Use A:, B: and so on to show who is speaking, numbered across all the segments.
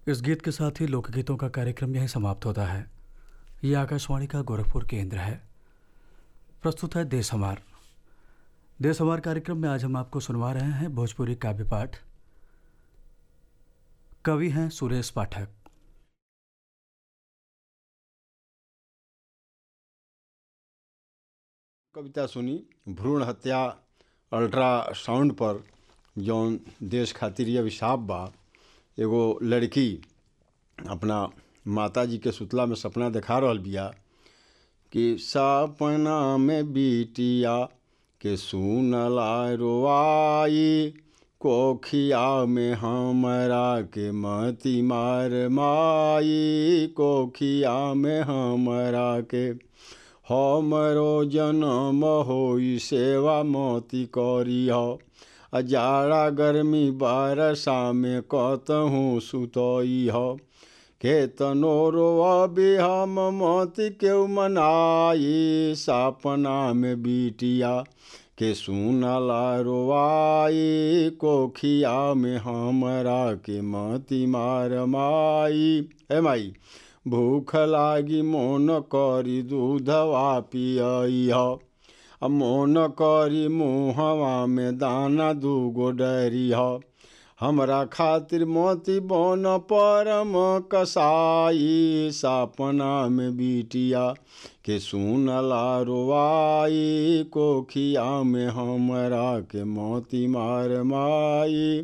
A: इस गीत के साथ ही लोकगीतों का कार्यक्रम यहीं समाप्त होता है ये आकाशवाणी का गोरखपुर केंद्र है प्रस्तुत है देश हमार देश हमार कार्यक्रम में आज हम आपको सुनवा रहे हैं भोजपुरी काव्य पाठ कवि हैं सुरेश पाठक
B: कविता सुनी भ्रूण हत्या अल्ट्रासाउंड पर जौन देश खातिर ये अभिशाप बा एगो लड़की अपना माता जी के सुतला में सपना देखा रहल बिया कि सपना में बिटिया के सुनला रोआई कोखिया में हमरा के मती मार माई कोखिया में हमरा के हमरो जन्म होई सेवा मोती करी हो अजाड़ा गर्मी बारसा में कतहूँ सुतई हो केतनो रोअबे हम मोती केउ मनाई सपना में बिटिया के सुनला रोआई कोखिया में हमरा के मती मार माई हे माई भूख लागी मोन करी दूधवा पियई ह मोन करी मुहवा में दाना दूगो डरी ह हमरा खातिर मोती बन परम कसाई सपना में बिटिया के सुनला रोआई कोखिया में हमरा के मोती मार माई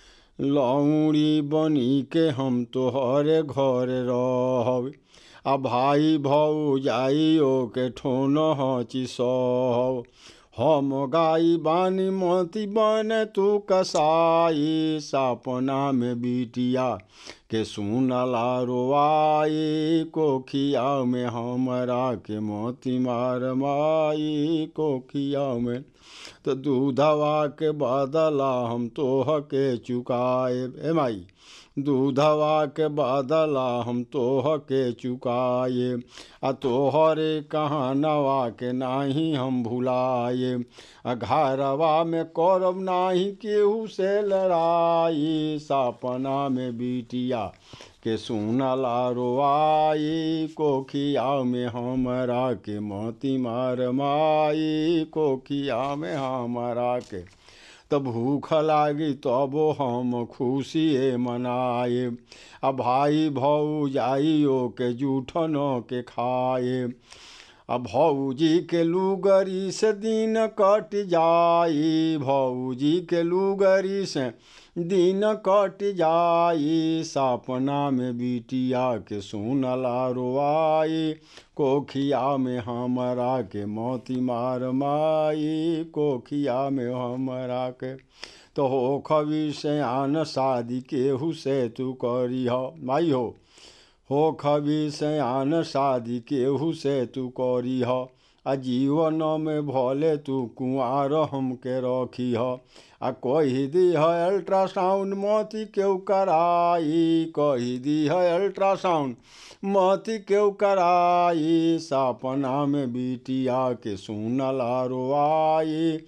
B: लौड़ी बनी के हम तोहरे घर रहब आ भाई भौजाइयो के ठोन हची सहब हम गाई बानी मोती बन तू कसाई सपना में बिटिया के सुनला रोआई कोखिया में हमरा के मोती मार माई कोखिया में तो दूधवा के बदला हम तोह के चुकाए ए माई दूधवा के बदला हम तोह के चुकाए आ तोहरे कहानवा के नाही हम भुलाए आ घरवा में करब नाही केहू से लड़ाई सपना में बिटिया के सुनला रोआई कोखिया में हमरा के मोती मार माई कोखिया में हमरा के तो भूख लागी तबो हम खुशिए मनाए आ भाई भौजाइयो के जूठन के खाए आ भौजी के लुगरी से दिन कट जाई भौजी के लुगरी से दिन कट जाई सपना में बिटिया के सुनला रोआई कोखिया में हमरा के मोती मार माई कोखिया में हमरा के तो हो खबी से आन शादी केहू से तू करी हो माई हो हो खबी से आन शादी केहू से तू करी हो आ जीवन में भले तू कुआर हमके रखी ह आ कही दी है अल्ट्रासाउंड मोती केहू कराई कही दी है अल्ट्रासाउंड मोती केहू कराई सपना में बिटिया के सुनला रोआई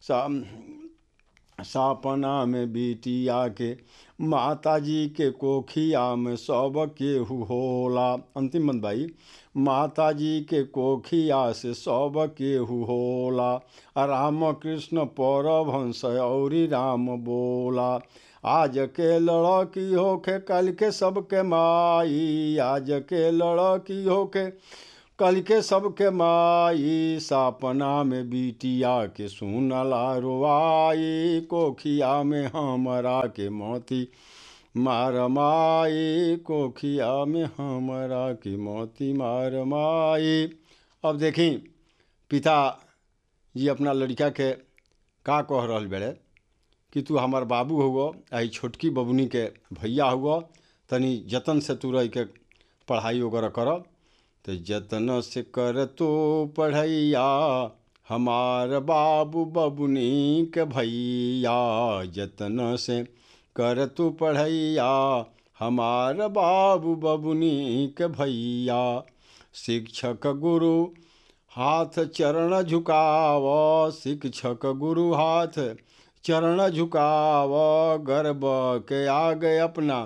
B: सपना में बिटिया के माता जी के कोखिया में सब केहू होला अंतिम बंद भाई माता जी के कोखिया से सब केहू होला राम कृष्ण परभंस औरी राम बोला आज के लड़की होके कल के सबके माई आज के लड़की होके कल के सबके माई सपना में बिटिया के सुनला रोआई कोखिया में हमरा के मोती मार माई कोखिया में हमरा की मोती मार माई अब देखी पिता जी अपना लड़का के का कह रहल बेड़े कि तू हमार बाबू हुआ आई छोटकी बबुनी के भैया हुआ तनी जतन से तू रह के पढ़ाई वगैरह करब तो जतन से कर तो पढ़ैया हमार बाबू बबुनी के भैया जतन से कर तू पढ़ैया हमार बाबू बबुनी के भैया शिक्षक गुरु हाथ चरण झुकाव शिक्षक गुरु हाथ चरण झुकाव गर्व के आगे अपना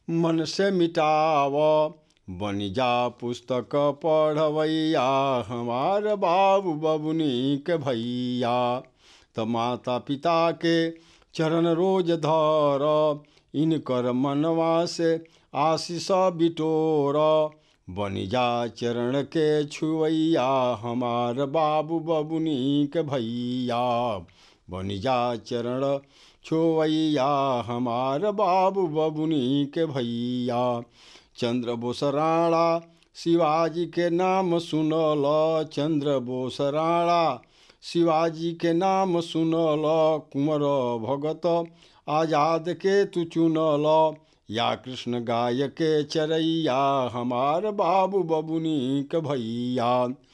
B: मन से मिटाव बनी जा पुस्तक पढ़वैया हमार बाबू बबुनी के भैया त माता पिता के चरण रोज धर इनकर मनवा से आशीष बिटोर बनी जा चरण के छुवैया हमार बाबू बबुनी के भैया बनी जा चरण छुवैया हमार बाबू बबुनी के भैया चंद्र बोस राणा शिवाजी के नाम सुनल चंद्र बोस राणा शिवाजी के नाम सुनल कुंवर भगत आजाद के तू चुनल या कृष्ण गाय के चरैया हमार बाबू बबुनी के भैया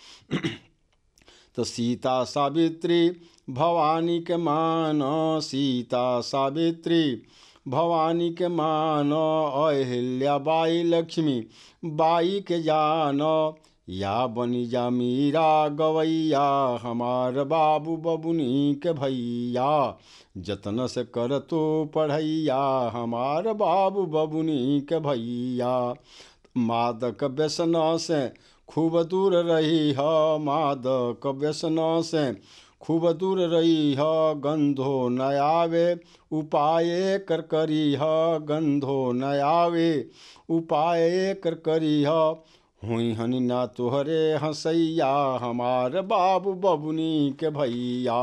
B: तो सीता सावित्री भवानी के मान सीता सावित्री भवानी के मान अहिल्या बाई लक्ष्मी बाई के जान या बनी जा मीरा गवैया हमार बाबू बबुनी के भैया जतन से कर तो पढ़ैया हमार बाबू बबुनी के भैया मादक व्यसन से खूब दूर रही ह मादक व्यसन से खूब दूर रही ह गंधो न आवे उपाय कर करी ह गंधो न आवे उपाय कर करी ह हुई हनी ना तोहरे हंसैया हमार बाबू बबुनी के भैया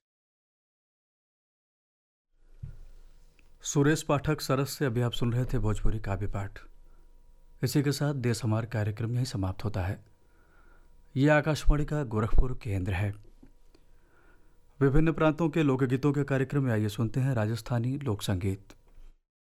A: सुरेश पाठक सरस से अभी आप सुन रहे थे भोजपुरी काव्य पाठ इसी के साथ देश हमार कार्यक्रम यही समाप्त होता है ये आकाशवाणी का गोरखपुर केंद्र है विभिन्न प्रांतों के लोकगीतों के कार्यक्रम में आइए सुनते हैं राजस्थानी लोक संगीत